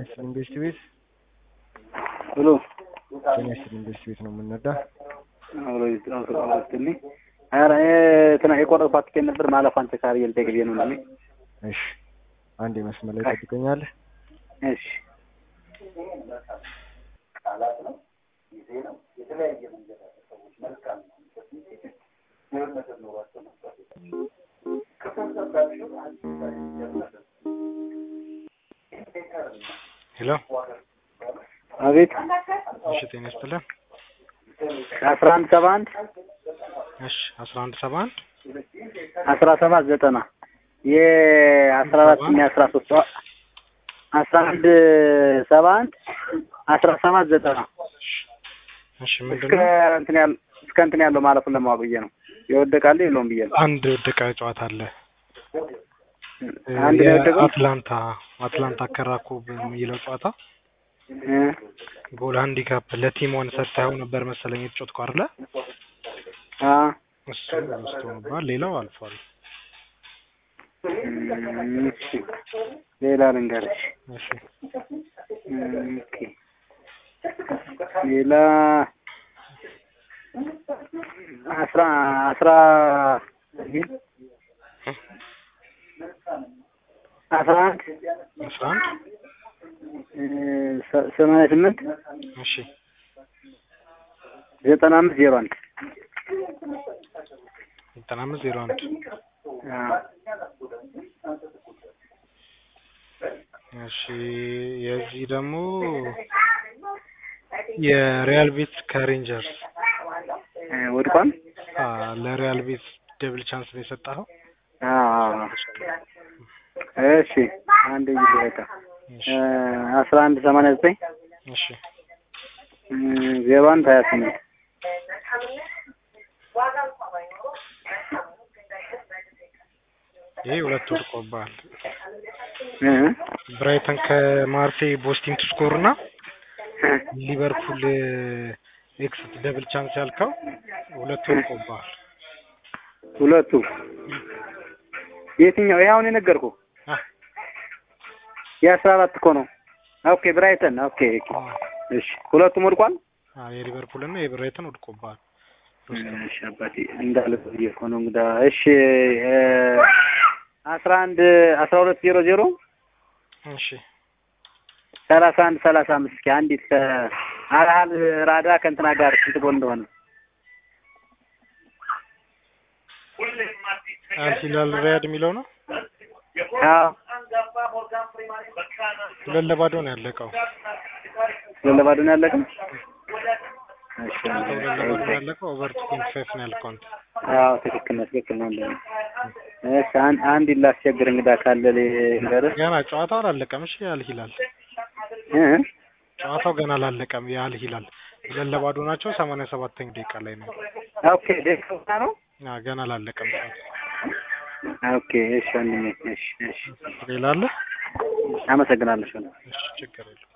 ይስጥልኝ ቤስት ቤት ብሎ ጤና ይስጥልኝ ቤስት ቤት ነው የምንነዳ። አብሮ ይስጥልኝ። ኧረ እንትና የቆረጥኳት ትኬት ነበር ማለፏን ቼክ አድርጌ ልጠይቅ ብዬሽ ነው እንደኔ። እሺ አንድ መስመር ላይ ጠብቀኛለህ። እሺ ሄሎ አቤት እሺ ጤና ይስጥልኝ። አስራ አንድ ሰባ አንድ እሺ አስራ አንድ ሰባ አንድ አስራ ሰባት ዘጠና የአስራ አራት እና የአስራ ሶስት አስራ አንድ ሰባ አንድ አስራ ሰባት ዘጠና እሺ ምንድን እስከ ነው? እንትን ያል እስከ እንትን ያለው ማለፉን ለማወቅ ብዬ ነው። የወደቃለ የለውም ብዬ ነው። አንድ የወደቀ ጨዋታ አለ። አንድ ነው የወደቀው። አትላንታ አትላንታ ከራኮ በሚለው ጨዋታ እ ጎል ሃንዲካፕ ለቲም ዋን ሰጥተኸው ነበር መሰለኝ የተጫወትከው አይደለ? አ እሱ ወስቶ ነበር። ሌላው አልፏል። እም፣ እሺ ሌላ ልንገርሽ። እሺ እም፣ ኦኬ ሌላ አስራ አስራ አስራ አንድ አስራ አንድ እ፣ ሰ- ሰማንያ ስምንት እሺ ዘጠና አምስት ዜሮ አንድ ዘጠና አምስት ዜሮ አንድ አ እሺ የዚህ ደግሞ የሪያል ቤት ከሬንጀርስ እ፣ ወድቋል። አ ለሪያል ቤት ደብል ቻንስ ነው የሰጠኸው። አ እሺ አንድ ጊዜ በቃ እሺ እ፣ አስራ አንድ ሰማንያ ዘጠኝ እሺ እ፣ ዜሮ አንድ ሀያ ስምንት ይሄ ሁለት ወድቆብሃል። እ፣ ብራይተን ከማርሴይ ቦስቲን ቱ ስኮር እና ሊቨርፑል ኤክስ ደብል ቻንስ ያልከው ሁለት ወድቆብሃል። ሁለቱ የትኛው? ይሄ አሁን የነገርኩህ አ የአስራ አራት እኮ ነው። ኦኬ ብራይተን። ኦኬ ኦኬ። እሺ ሁለቱም ወድቋል። አ የሊቨርፑል እና የብራይተን ወድቆብሃል። እሺ አባቴ እንዳለ ብዬ እኮ ነው እንግዳ። እሺ እ፣ አስራ አንድ አስራ ሁለት ዜሮ ዜሮ እሺ ሰላሳ አንድ ሰላሳ አምስት እስኪ አንዲት ከአልሀል ራዳ ከእንትና ጋር ስንት ጎል እንደሆነ አልሂላል ሪያድ የሚለው ነው። አዎ ሁለት ለባዶ ነው ያለቀው። ለለባዶ ነው ያለቀው። እሺ ሁለት ለባዶ ነው ያለቀው። ኦቨር ቱ ፖይንት ፋይቭ ነው ያልከው አንተ። አዎ ትክክል ነው ትክክል ነው። እንደ እሺ አንድ አንድ ላስቸግር እንግዳ ካለ ልንገርህ ገና ጨዋታው አላለቀም። እሺ አልሂላል እ ጨዋታው ገና አላለቀም። የአልሂላል ሁለት ለባዶ ናቸው። ሰማንያ ሰባተኛ ደቂቃ ላይ ነው። ኦኬ ደስታ ነው። አ ገና አላለቀም ጨዋታው። ኦኬ እሺ ወንድሜ እሺ እሺ ሌላ አለ? አመሰግናለሁ። እሺ ችግር የለውም።